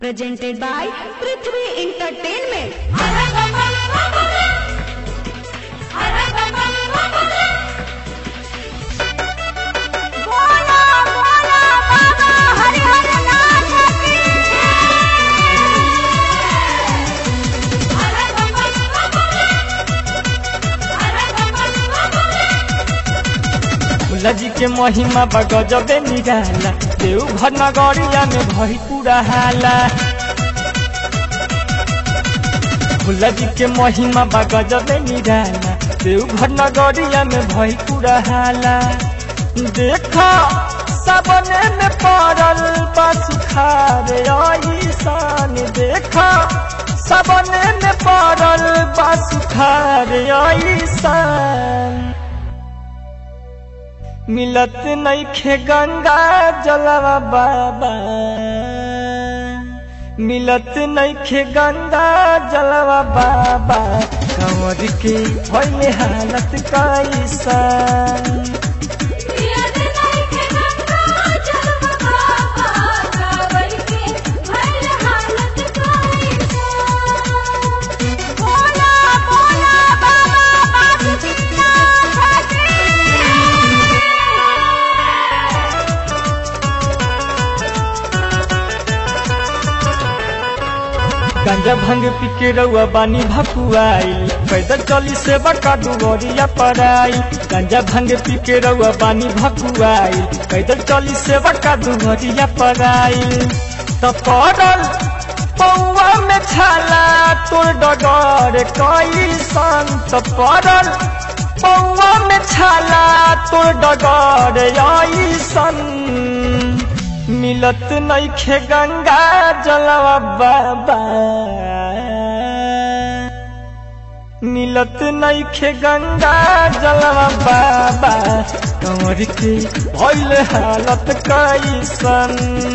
presented by Prithvi Entertainment. Bhola जी के महिमा बगजबे निराला देवघर नगरिया में भई पूरा हाला भोला जी के महिमा बगजबे निराला देवघर नगरिया में भई पूरा हाला देखा सबने में पड़ल बा सुखार ऐसान देखा सबने में पड़ल बा सुखार ऐसान मिलत नईखे गंगा जलवा बाबा मिलत नईखे गंगा जलवा बाबा कंवर के भइले हालत कैसन गांजा भंग पी के रउआ बानी भकुआई पैदल चली से बका डुगरिया पड़ाई गांजा भंग पी के रउआ बानी भकुआई पैदल चली से बका डुगरिया पड़ाई त पड़ल पौआ में छाला तोर डगर कई संत पड़ल पौआ में छाला तोर डगर ऐसन मिलत नईखे गंगा जलवा बाबा मिलत नईखे गंगा जलवा बाबा कंवर के भइल हालत कैसन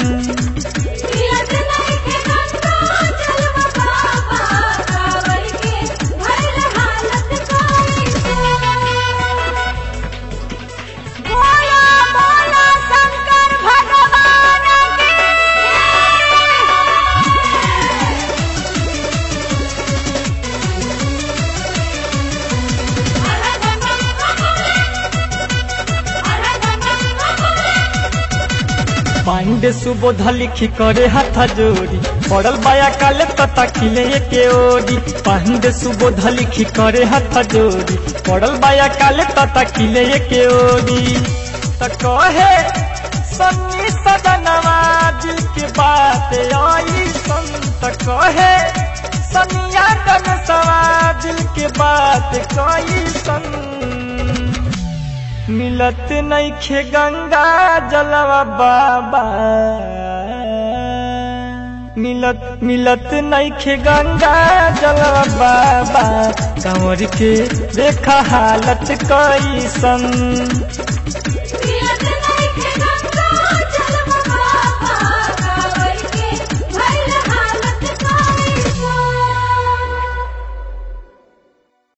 पांडे सुबोध लिखी करे हाथ जोड़ी पड़ल बाया काले तता खिले के ओरी पांडे सुबोध लिखी करे हाथ जोड़ी पड़ल बाया काले तता खिले के ओरी त कहे सन्नी सदनवा दिल के बात आई संत कहे सनिया कन सवा दिल के बात कई सन मिलत नईखे गंगा जलवा बाबा मिलत मिलत नईखे गंगा जलवा बाबा कंवर के देखा हालत कैसन